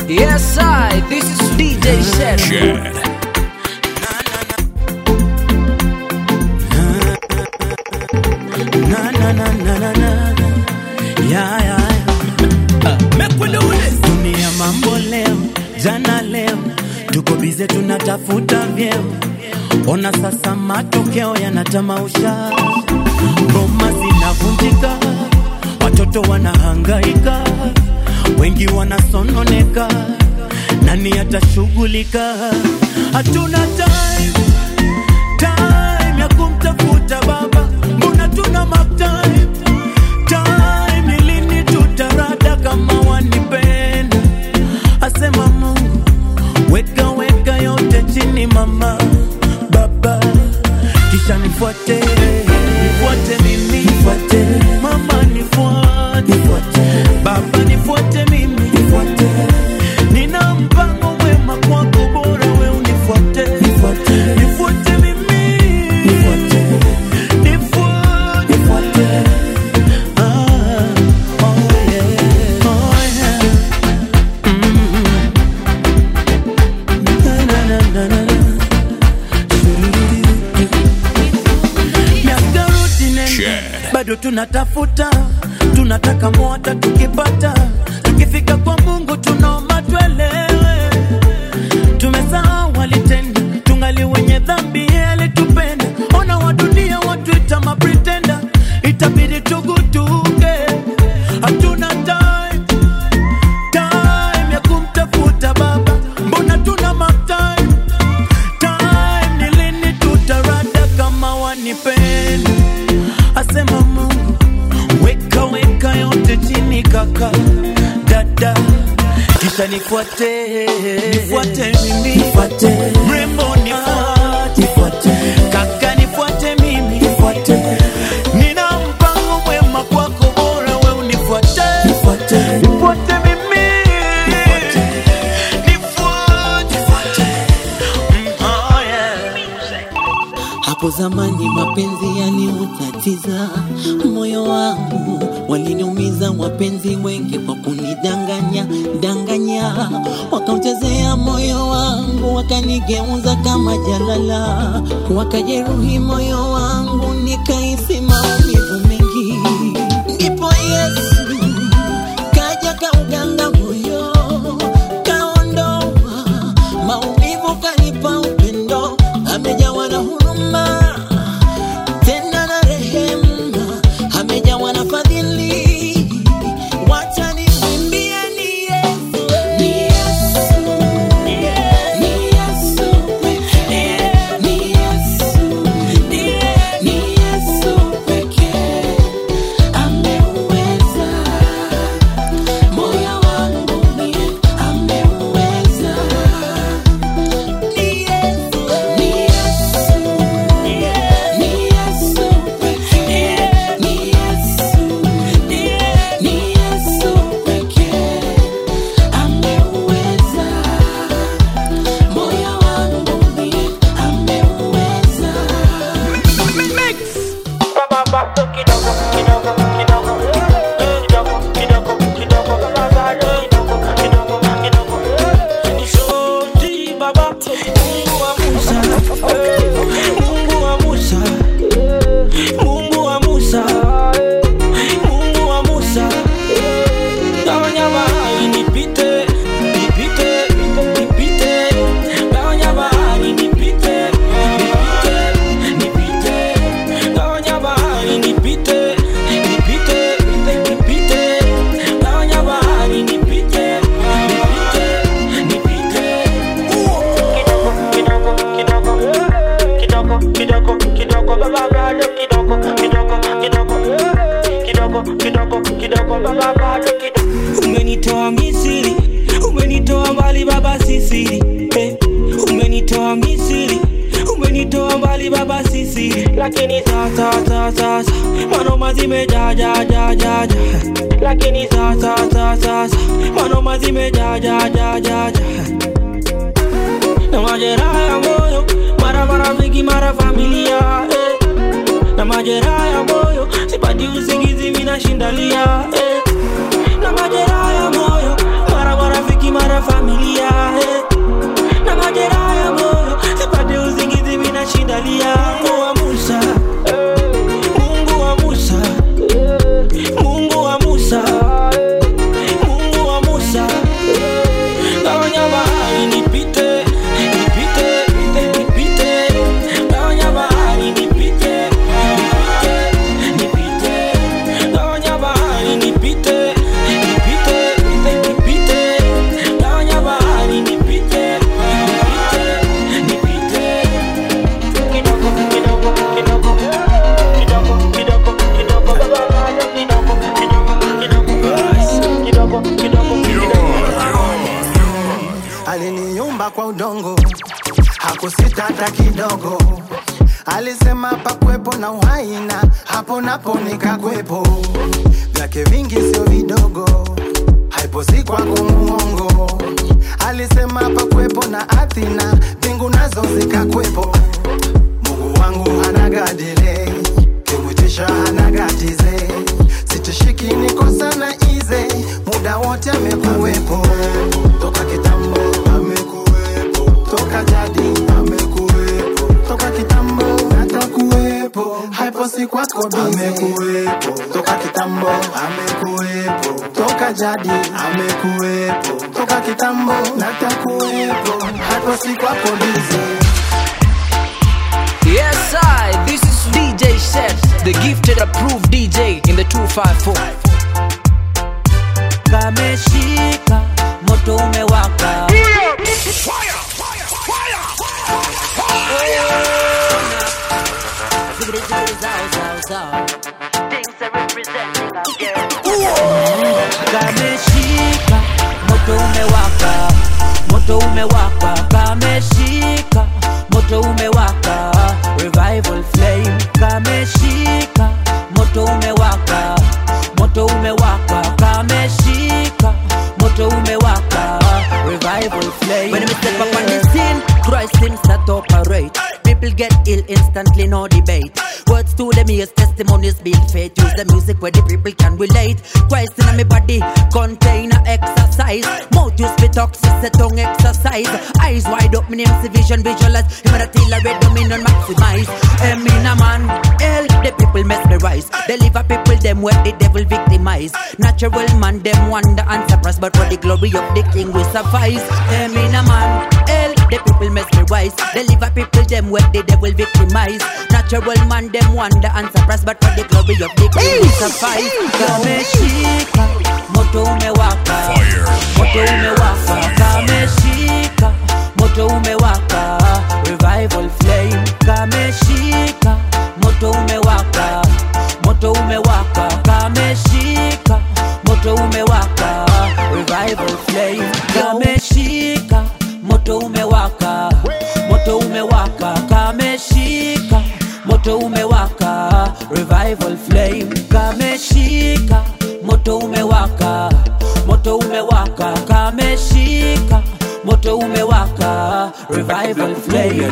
Yes, I. This is DJ Shed. Shed. Na, na, na, na, na, na. Ya, ya, ya. Dunia mambo leo, jana leo, tuko bize tunatafuta vyeo. Ona sasa matokeo yanatamausha, ngoma zinavunjika, watoto wanahangaika, wengi wanasononeka, nani atashughulika? Hatuna time time ya kumtafuta baba, mbona tuna mark time time, ni lini tutarada kama wanipenda? Asema Mungu, weka weka yote chini mama baba, kisha nifuate nifuate mimi nifuate mama nifuate nifuate baba nifuate mimi nifuate nina mpango mwema kwako, bora we unifuate nifuate nifuate mimi nifuate nifuate nifuate ah oh yeah oh yeah mm na na na na na miaka rudi nene Shed. bado tunatafuta tunataka mwata tukipata tukifika kwa mungu tunaomba twelewe tumesahau alitenda tungali wenye dhambi yeye alitupenda ona wa dunia watuita mapritenda itabidi tugutuke hatuna time time ya kumtafuta baba mbona tuna matime time ni lini tutarada kama wanipenda asema mungu weka weka yote chini kaka dada kisha nifuate nifuate mimi nifuate mrembo nifuate nifuate kaka nifuate mimi nifuate nina mpango mwema kwako bora we unifuate nifuate nifuate mimi nifuate nifuate Mm, oh yeah Hapo zamani mapenzi yaliutatiza moyo wangu, waliniumiza wapenzi wengi kwa kunidanganya danganya, wakauchezea moyo wangu, wakanigeuza kama jalala, wakajeruhi moyo wangu, nikahisi maumivu mengi. Ndipo Yesu kaja kauganga moyo, kaondoa maumivu, kanipa upendo, amejawa na huruma tena na rehema, amejawa na fadhili. Wacha nimwimbie ni Yesu, ni Yesu, ni Yesu pekee, ni Yesu, ni Yesu pekee ameuweza moyo wangu, ni ameuweza ni Yesu, ni Yesu, ni Yesu pekee, ni Yesu, ni Yesu pekee ameuweza moyo wangu, ni ameuweza Mungu wa Musa, Mungu wa Musa, Mungu wa Musa, gawanya bahari nipite, nipite, nipite, gawanya bahari nipite, nipite, nipite, gawanya bahari nipite, nipite, nipite, gawanya bahari nipite, nipite, nipite. Kidogo, kidogo, kidogo, kidogo, baba bado kidogo, kidogo, kidogo, kidogo, kidogo, kidogo, baba bado kidogo. Umenitoa Misri, umenitoa mbali baba sisiri, eh. Umenitoa Misri, umenitoa mbali baba sisiri, lakini sasa sasa sasa manoma zimejaa jaa jaa jaa jaa, lakini sasa sasa sasa manoma zimejaa jaa jaa jaa jaa na majeraha ya moyo, mara marafiki, mara familia eh. na majeraha ya moyo, sipati usingizi, minashindalia eh. na majeraha ya moyo, mara marafiki, mara familia aliumba kwa udongo hakusita hata kidogo alisema pakwepo na uhai na hapo napo nikakwepo vyake vingi sio vidogo haipo si kwako muongo alisema pakwepo na ardhi na mbingu nazo zikakwepo mungu wangu anagadile kimwitisha anagatize sitishiki niko sana ize muda wote amekuwepo toka kitambo amekuwepo toka jadi amekuwepo toka kitambo atakuwepo haipo si kwako amekuwepo toka kitambo amekuwepo toka jadi amekuwepo toka kitambo natakuwepo haipo si kwako bize Yes, I. This is DJ Set, the gifted approved DJ in the 254. kameshika moto umewaka Zibidi, zibidi, zao, zao, zao. kameshika moto umewaka moto umewaka kameshika moto umewaka revival flame kameshika moto umewaka moto umewaka kameshika moto umewaka revival flame when we step up on the scene Christ seems to operate people get ill instantly no debate words to them ears testimonies build faith use the music where the people can relate Christ in my body container exercise mouth use for toxic the tongue exercise eyes wide up me name see vision visualize him a till I read dominion maximize em in a man hell the people mesmerize deliver people them where the devil victimize natural man them wonder and surprise but for the glory of the king we suffice em in a man hell the people mesmerize deliver people them where the devil victimize natural man them wonder and surprise but for the glory of the king we suffice kameshika moto umewaka moto umewaka kameshika moto umewaka revival flame kameshika moto umewaka moto umewaka kameshika moto umewaka revival flame kameshika moto umewaka moto umewaka kameshika moto umewaka revival flame kameshika moto umewaka moto umewaka kameshika moto umewaka revival flame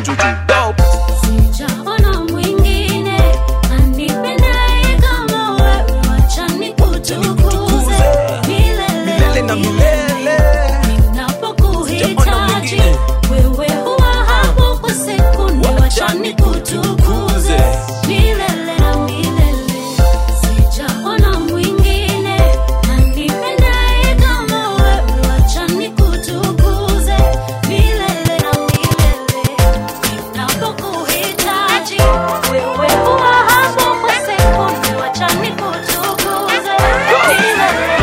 Sijaona mwingine anipendaye kama wewe, wacha nikutukuze milele na milele. Ninapokuhitaji wewe huwa hapo kwa sekunde, wacha nikutukuze milele na milele. Sijaona mwingine anipendaye kama wewe, wacha nikutukuze milele na milele. Ninapokuhitaji wewe huwa hapo kwa sekunde, wacha nikutukuze milele.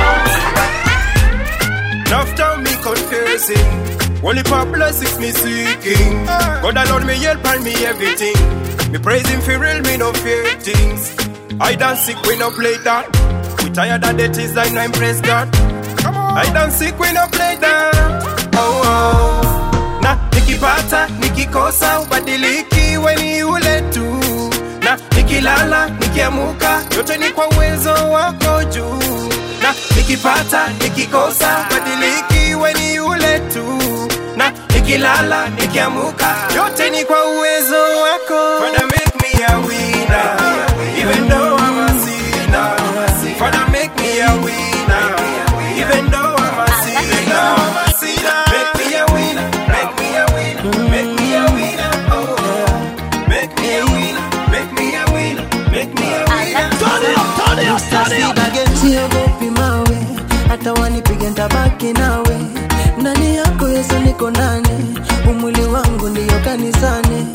Enough time me confessing. Only for blessings me seeking. God alone me help and me everything. Me praise him for real, me no fear things. I dance sick, we no play that. We tired of the things I know and praise God. Come on. I dance sick, we no play that. Oh, oh. Na nikipata, nikikosa, ubadiliki weni ule tu. Na nikilala, nikiamuka, yote ni kwa uwezo wako juu na nikipata nikikosa badiliki weni ule tu na nikilala nikiamuka yote ni kwa uwezo wako Father, make me a winner even though I'm a sinner Father, make me a winner even though I'm a sinner make me a winner make me a winner make me a winner oh oh. make me a winner make me a winner make me a winner siogopi mawe hata wanipige ntabaki nawe ndani yako yesu niko ndani umwili wangu ndiyo kanisani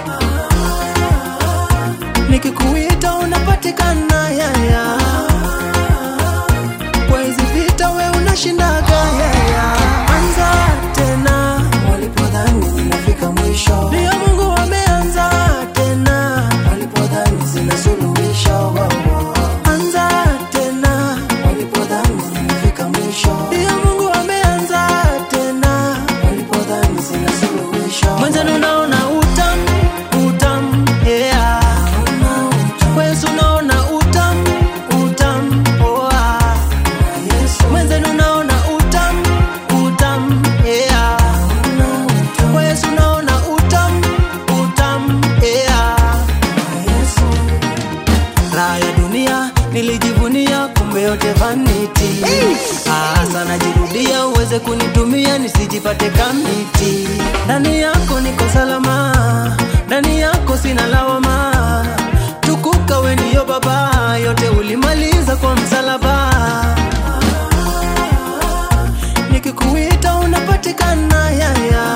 nikikuita unapatikana yaya kwa hizi vita we unashindaga yaya anza tena walipodhani zinafika mwisho ndiyo mungu wameanza tena walipodhani zina suluhisho wow, wow. anza tena walipodhani zinafika mwisho ndiyo mungu wameanza tena walipodhani zina nikikuita uweze kunitumia nisijipate kamiti ndani yako niko salama ndani yako sina lawama tukuka we ndiyo baba yote ulimaliza kwa msalaba nikikuita unapatikana yaya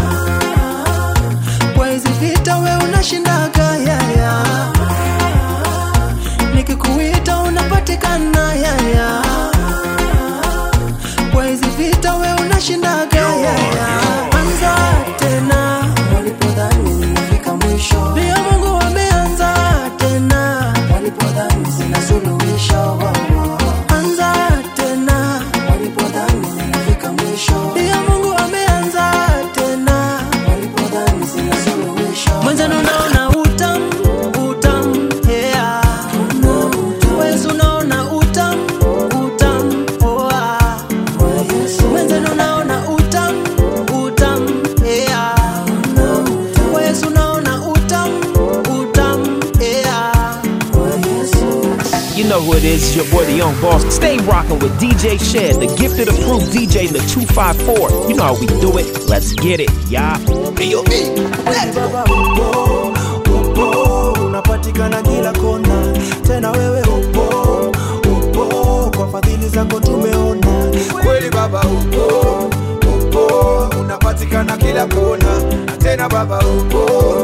kwa hizi vita we unashindaga yaya nikikuita unapatikana yaya kwa hizi vita we unashindaga yaya anza tena walipodhani nimefika mwisho ndio mungu ameanza tena walipodhani sina suluhisho anza tena walipodhani nimefika mwisho ndio mungu ameanza tena walipodhani sina suluhisho mwenzenu naona utam utam yeah. Wezi unaona utam utam oa mwenzenu naona utam utam yeah. Wezi unaona utam utam yeah. You know who it is, it's your boy, the young boss. Stay rocking with DJ Shed, the gifted approved DJ in the 254. You know how we do it. Let's get it, y'all. Baba upo, upo, unapatikana kila kona, tena wewe upo, upo, kwa fadhili zako tumeona. kweli baba upo upo unapatikana kila kona na tena baba upo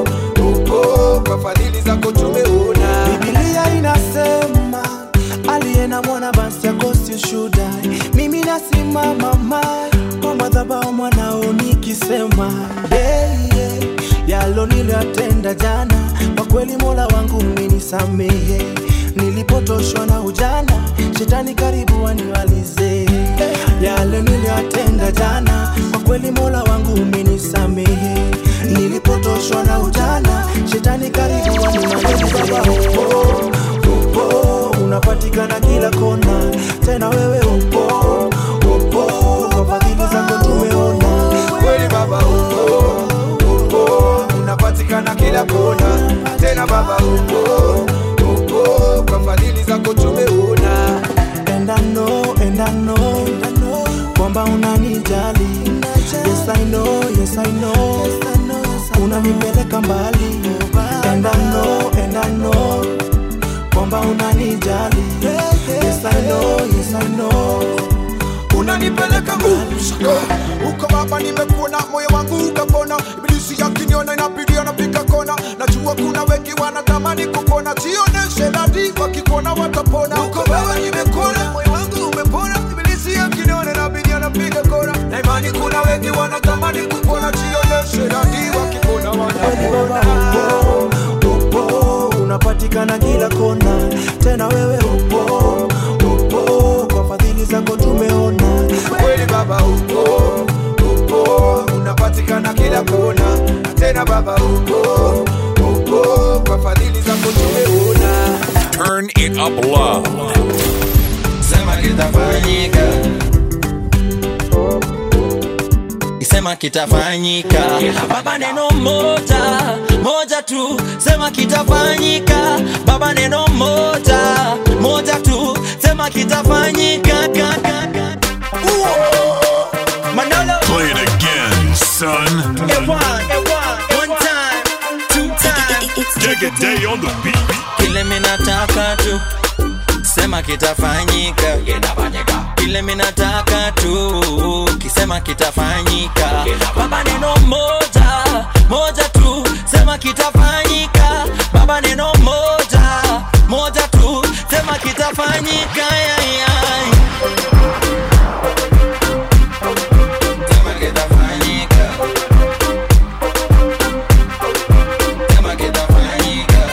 upo kwa fadhili zako tumeona Biblia inasema aliye na mwana basi akosi ushuda. Mimi nasimama mai kwa madhabahu mwanao nikisema yeah, yeah. yalo niliyatenda jana, kwa kweli Mola wangu umenisamehe. Nilipotoshwa na ujana, shetani karibu wanimalize. Yale niliyatenda jana, kwa kweli Mola wangu umenisamehe. Nilipotoshwa na ujana, shetani karibu wanimalize. Baba upo, upo, unapatikana kila kona, tena wewe upo, upo, kwa fadhili zako tumeona. kweli baba upo upo unapatikana kila kona tena baba upo upo kwa fadhili zako tumeona And I know, and I know, kwamba unanijali. Yes I know, yes I know, unanipeleka mbali. And I know, and I know, kwamba unanijali. Yes I know, yes I know, unanipeleka nguvu uko baba nimekuona moyo wangu ukapona ibilisi yakiniona inabidi anapiga kona najua kuna wengi wanatamani kukona jioneshe dadi wakikuona watapona uko baba nimekuona moyo wangu umepona ibilisi yakiniona inabidi anapiga kona na imani kuna wengi wanatamani kukona jioneshe dadi wakikuona watapona upo, upo, unapatikana kila kona, tena wewe upo, upo, kwa fadhili zako tumeona. kweli baba upo upo unapatikana kila kona na tena baba upo upo kwa fadhili zako tumeona Turn it up loud. sema kitafanyika sema kitafanyika baba neno moja moja tu sema kitafanyika baba neno moja moja tu sema kitafanyika ka, ka, ka. Uo. manolo Play it again, son. Ewan, ewan, one time, two time. Take a day on the beat. kile minataka tu sema kitafanyika kile minataka tu kisema kitafanyika baba neno moja moja tu sema kitafanyika baba neno moja moja tu sema kitafanyika yai, yai. Sema kitafanyika. Sema kitafanyika.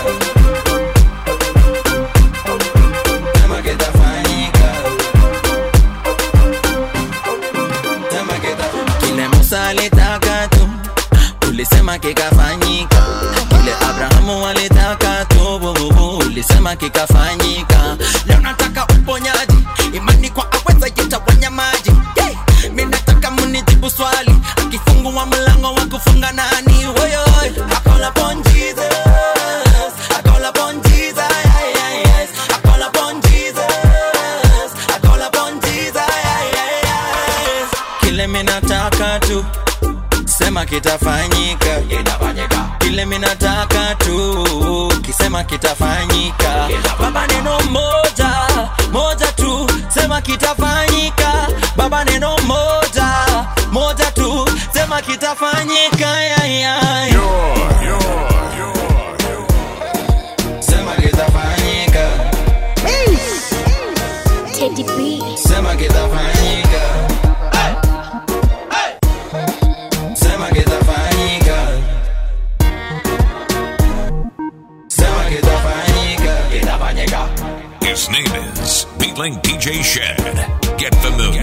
Sema kitafanyika. Sema kita- kile musa alitaka tu ulisema kikafanyika kile abrahamu alitaka tu bububu ulisema kikafanyika leo nataka uponyaji imani kwa aweza yetawanya maji yeah. mi nataka munijibu swali akifungua mlango wa kufunga nani woyoy I call upon Jesus I call upon Jesus yeah, yeah, yes. I call upon Jesus I call upon Jesus yeah, yeah, yes. kile minataka tu sema kitafanyika kile minataka tu kisema kitafanyika baba neno moja moja tu sema kitafanyika baba neno moja moja tu sema kitafanyika ya, ya, ya. sema kitafanyika Teddy B. sema kitafanyika sema kitafanyika sema kitafanyika kitafanyika His name is Beatling DJ Shed. Get familiar.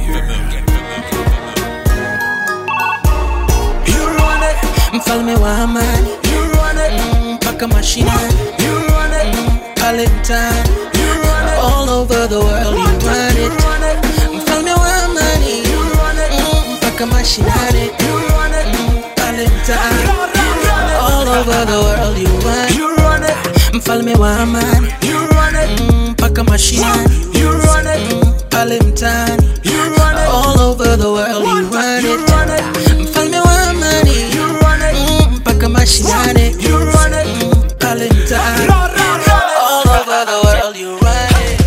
You run it, mfalme wa amani. You run it, mpaka mashinani. You run it, pale mtaani. You run it, all over the world. You run it, mfalme wa amani. You run it, mpaka mashinani. You run it, pale mtaani. All over the world. You run it, you run it, mfalme wa amani. You run it, mpaka mashinani. You run it, pale mtaani. You run it, all over the world. You run it, mfalme wa amani. You run it, mpaka mashinani. You run it, pale mtaani. All over the world. You run it.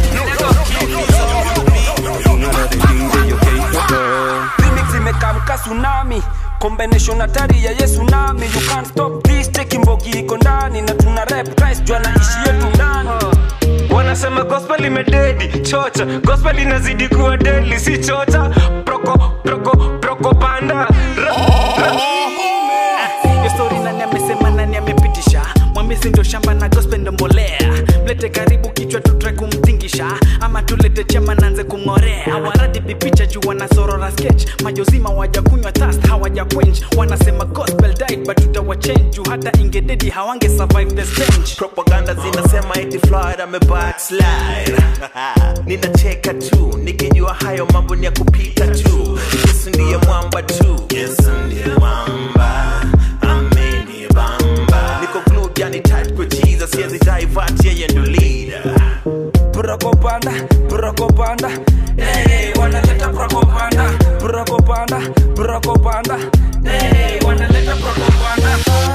remix imekamka tsunami combination hatari ya yesu nami you can't stop this cheki mbogi iko ndani na tuna rap Christ juu anaishi yetu ndani wanasema gospel imededi chocha gospel inazidi kuwa deli si chocha proko proko proko panda Ra- ra- Hiyo story nani amesema nani amepitisha mwambisi ndio shamba na gospel ndo mbolea mlete karibu kichwa tutrai kumtingisha ama tulete chema nanze kumng'orea waradi pipicha juu wanasorora sketch majozima wajakunywa thast hawaja quench wanasema gospel died but tutawachange juu hata ingededi hawange survive the stench propaganda zinasema eti Floyd ame backslide ninacheka tu nikijua hayo mambo ni ya kupita tu yesu ndiye mwamba tu yesu ndiye mwamba amenibamba niko glued yani tight kwa jesus siwezi divert yeye ndo leader prokopanda prokopanda hey, wanaleta prokopanda prokopanda prokopanda hey, wanaleta prokopanda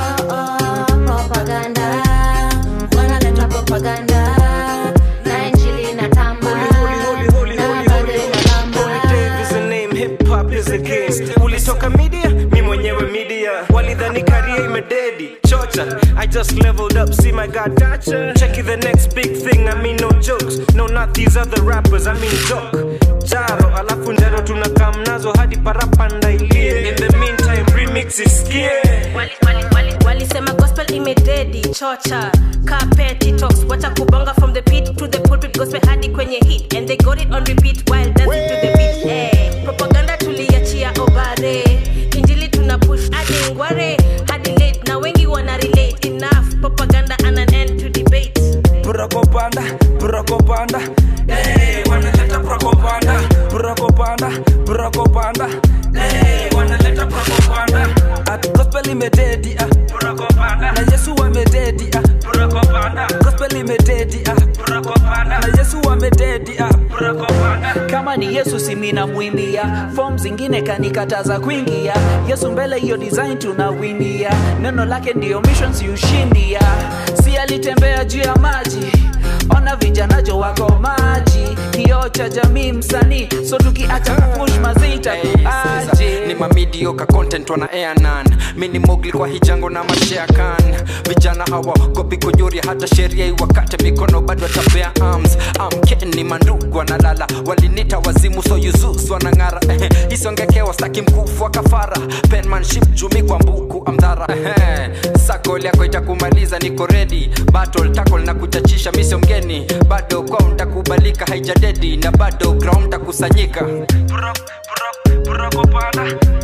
propaganda wanaleta propaganda na injili inatamba na bado inatamba Dave is a name, hip hop is a game. Ulitoka media, mi mwenyewe media. Walidhani career imededi. Chocha, I just leveled up, see my God gotcha. Check it, the next big thing, I mean no jokes. No, not these other rappers, I mean joke. Jaro, alafu njaro tunakam nazo hadi parapanda ilie. In the meantime, remix isikie. Wali- wali- wali- walisema gospel imededi chocha kapeti talks wacha kubonga from the pit to the pulpit gospel hadi kwenye hit and they got it on repeat while dancing to the beat hey. propaganda tuliachia obare injili tuna push hadi ngware hadi late na wengi wana relate enough propaganda and an end to debate Prokopanda, prokopanda. Hey, wanaleta prokopanda. Prokopanda, prokopanda. Hey, wanaleta prokopanda. At gospel imededi ah. Prokopanda. Na Yesu amededi ah. Prokopanda. Gospel imededi ah. Prokopanda. Na Yesu amededi ah. Prokopanda. kama ni yesu simina mwimbia fom zingine kanikataza kuingia yesu mbele hiyo design tunawimbia neno lake ndiyo missions yushindia si alitembea juu ya maji ona vijanajo wako maji kioo cha jamii msanii so tukiacha kupush mazita aje ni mamidioka content wana airnan mini mogli kwa hijango na masheakan vijana hawa kopi kunyuri hata sheria iwakate mikono bado watapea arms amkeni mandugu wanalala walinita wazimu so yuzus wanang'ara Ehe, isongekewa staki mkufu wa kafara penmanship jumi kwa mbuku amdhara Ehe, sakol yako itakumaliza niko redi battle tackle na kuchachisha misio mgeni bado kwao ntakubalika haijadedi na bado ground takusanyika Prokopanda.